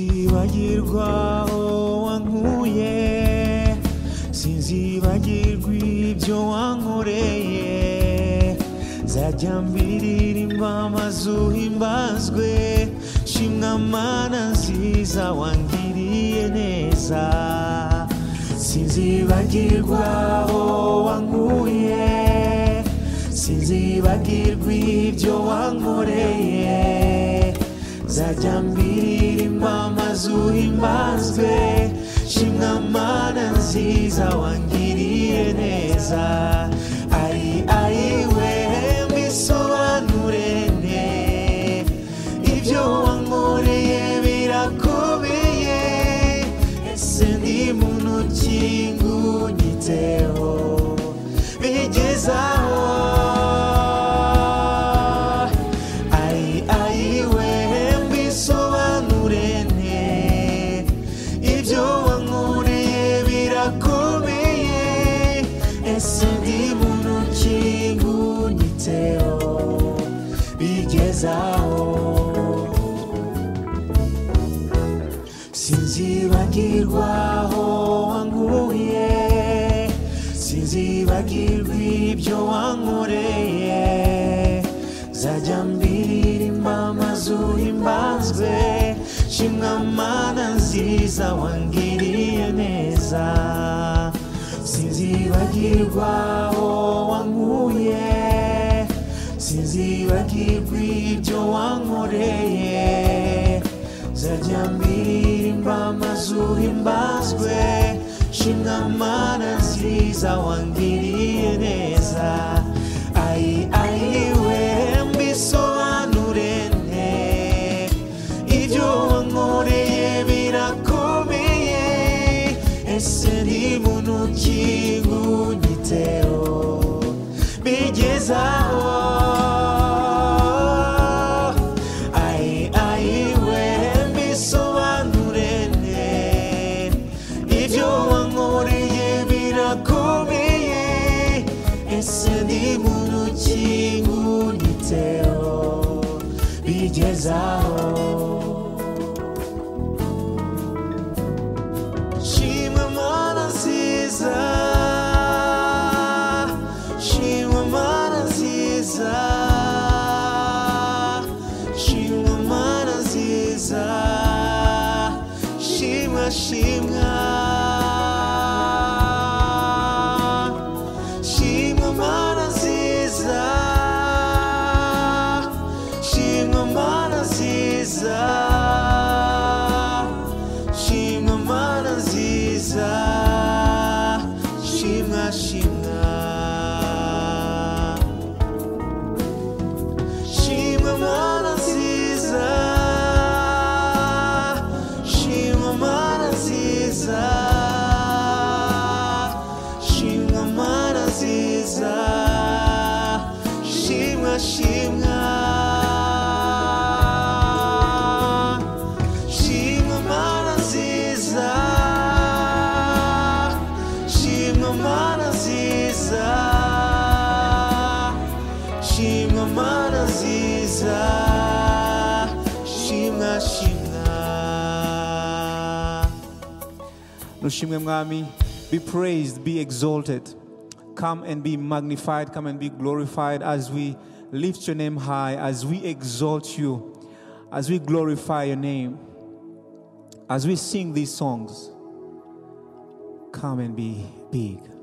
Sinzibagirwa aho wankuye Sinzibagirwa ibyo wankoreye Zajya mbiririmba mazuhimbazwe Shimwa mana nziza wangiriye neza Sinzibagirwa aho wankuye Sinzibagirwa ibyo wankoreye Zajya mbiririmba mazuhimbazwe Shimwa mana nziza wangiriye neza Ari ari we mbisobanure ne Ibyo wankoreye birakomeye Ese ndi muntu ki ngunyiteho bigezaho Ai ai we mbisobanure ne Ibyo wankoreye birakomeye Ese ndi muntu ki ngunyiteho bigezaho sinzibagirwa aho wankuye sinzibagirwa ibyo wankoreye zajya mbiririmba mazuhimbazwe shimwa mana nziza wangiriye neza sinzibagirwa aho wankuye sinzibagirwa ibyo wankoreye zajya mbiririmba amazuhimbazwe shimwa mana nziza wangiriye neza ai ai we mbisobanure ne ibyo wankoreye birakomeye ese ni muntu ki ngunyiteho bigezaho Ai, ai, we mbisobanure ne Ibyo wankoreye birakomeye Ese ni muntu ki ngunyiteho bigezaho Shima mana nziza Shima mana nziza Shima mana nziza Shima shima Shima mana nziza Shima mana nziza shimwa mana nziza shimwa shimwa shimwa mana nziza shimwa mana nziza shimwa mana nziza shimwa shimwa Shimwa mana nziza Shimwa mana nziza Shimwa mana nziza Shimwa shimwa Nushimwe Mwami, be praised, be exalted. Come and be magnified, come and be glorified as we lift your name high, as we exalt you, as we glorify your name, as we sing these songs. Come and be big.